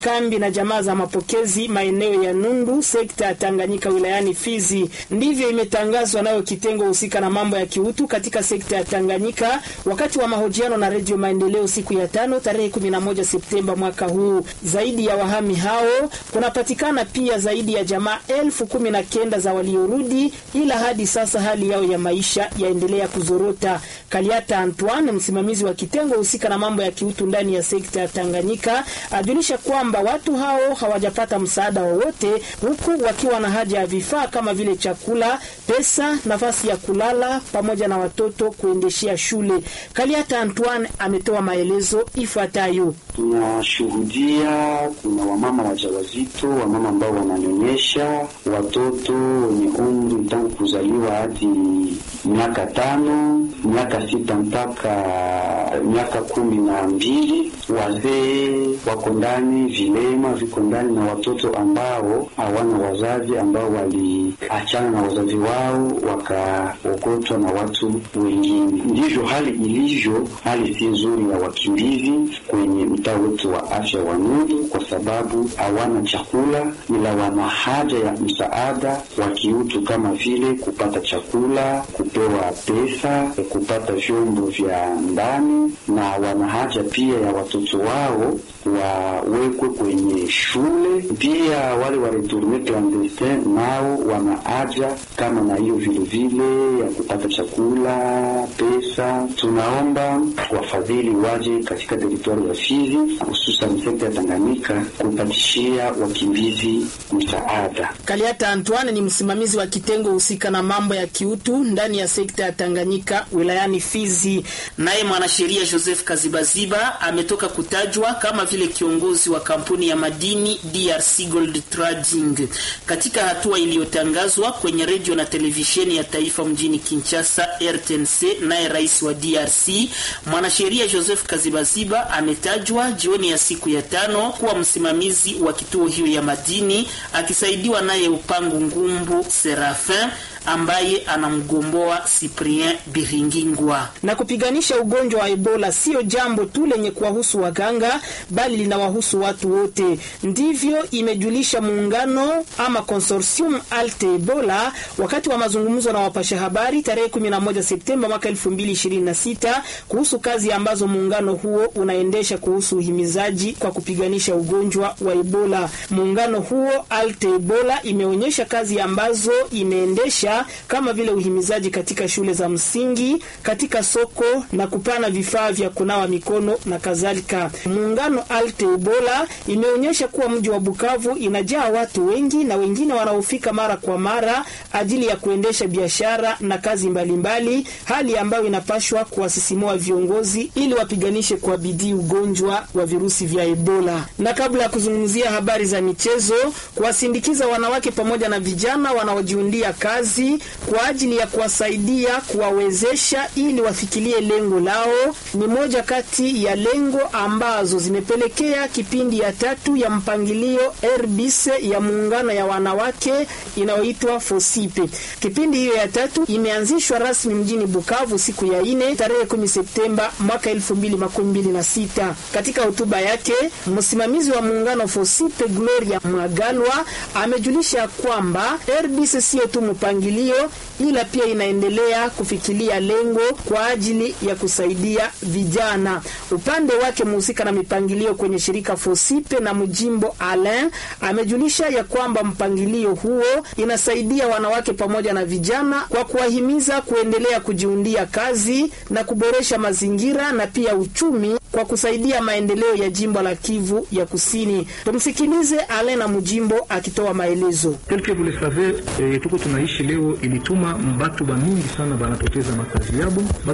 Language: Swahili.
kambi na jamaa za mapokezi maeneo ya Nundu, sekta ya Tanganyika wilayani Fizi. Ndivyo imetangazwa nayo kitengo husika na mambo ya kiutu katika sekta ya Tanganyika wakati wa mahojiano na Redio Maendeleo siku ya tano tarehe 11 Septemba mwaka huu. Zaidi ya wahami hao kunapatikana pia zaidi ya jamaa elfu kumi na kenda za waliorudi, ila hadi sasa hali yao ya maisha yaendelea kuzorota. Kaliata Antoine, msimamizi wa kitengo husika na mambo ya kiutu ndani ya sekta ya Tanganyika, ajulisha kwamba watu hao hawajapata msaada wowote, huku wakiwa na haja ya vifaa kama vile chakula, pesa, nafasi ya kulala pamoja na watoto kuendeshea shule. Kaliata Antoine ametoa maelezo ifuatayo. Tunashuhudia kuna wamama wajawazito, wamama ambao wananyonyesha watoto wenye umri tangu kuzaliwa hadi miaka tano, miaka sita mpaka miaka kumi na mbili. Wazee wako ndani, vilema viko ndani, na watoto ambao hawana wazazi, ambao waliachana na wazazi wao wakaokotwa na watu wengine. Ndivyo hali ilivyo, hali si nzuri ya wakimbizi kwenye mtaa wetu wa afya wa Nundu, kwa sababu hawana chakula, ila wana haja ya msaada wa kiutu kama vile kupata chakula, kupewa pesa, kupata vyombo vya ndani, na wana haja pia ya watoto wao wawekwe kwenye shule. Pia wale wa retourne clandestin nao wana haja kama na hiyo vilevile ya kupata chakula, pesa. Tunaomba wafadhili waje katika teritwari ya Fizi, hususan sekta ya Tanganyika kupatishia wakimbizi msaada. Kaliata Antoine ni msimamizi wa kitengo husika na mambo ya kiutu ndani ya sekta ya Tanganyika wilayani Fizi. Naye mwanasheria Joseph Kazibaziba ametoka kutajwa kama vile kiongozi wa kampuni ya madini DRC Gold Trading. Katika hatua iliyotangazwa kwenye redio na televisheni ya taifa mjini Kinshasa RTNC, naye rais wa DRC mwanasheria Joseph Kazibaziba ametajwa jioni ya siku ya tano kuwa msimamizi wa kituo hiyo ya madini akisaidiwa naye Upangu Ngumbu Serafin ambaye anamgomboa Cyprien Biringingwa. Na kupiganisha ugonjwa wa Ebola sio jambo tu lenye kuwahusu waganga, bali linawahusu watu wote. Ndivyo imejulisha muungano ama consortium Alte Ebola wakati wa mazungumzo na wapasha habari tarehe 11 Septemba mwaka 2026 kuhusu kazi ambazo muungano huo unaendesha kuhusu uhimizaji kwa kupiganisha ugonjwa wa Ebola. Muungano huo Alte Ebola imeonyesha kazi ambazo imeendesha kama vile uhimizaji katika shule za msingi, katika soko na kupana vifaa vya kunawa mikono na kadhalika. Muungano Alte Ebola imeonyesha kuwa mji wa Bukavu inajaa watu wengi na wengine wanaofika mara kwa mara ajili ya kuendesha biashara na kazi mbalimbali mbali, hali ambayo inapashwa kuwasisimua viongozi ili wapiganishe kwa bidii ugonjwa wa virusi vya Ebola. Na kabla ya kuzungumzia habari za michezo, kuwasindikiza wanawake pamoja na vijana wanaojiundia kazi kwa ajili ya kuwasaidia kuwawezesha ili wafikilie lengo lao ni moja kati ya lengo ambazo zimepelekea kipindi ya tatu ya mpangilio RBC ya muungano ya wanawake inayoitwa Fosipe. Kipindi hiyo ya tatu imeanzishwa rasmi mjini Bukavu siku ya ine tarehe 10 Septemba mwaka 2026. Katika hotuba yake msimamizi wa muungano Fosipe Gloria Mwagalwa amejulisha kwamba RBC sio tu mpangilio ila pia inaendelea kufikilia lengo kwa ajili ya kusaidia vijana. Upande wake mhusika na mipangilio kwenye shirika Fosipe na Mjimbo Alain amejulisha ya kwamba mpangilio huo inasaidia wanawake pamoja na vijana kwa kuwahimiza kuendelea kujiundia kazi na kuboresha mazingira na pia uchumi kwa kusaidia maendeleo ya jimbo la Kivu ya Kusini. Tumsikilize Alain na Mjimbo akitoa maelezo. tuko tunaishi leo ilituma mbatu ba mingi sana banapoteza makazi yabo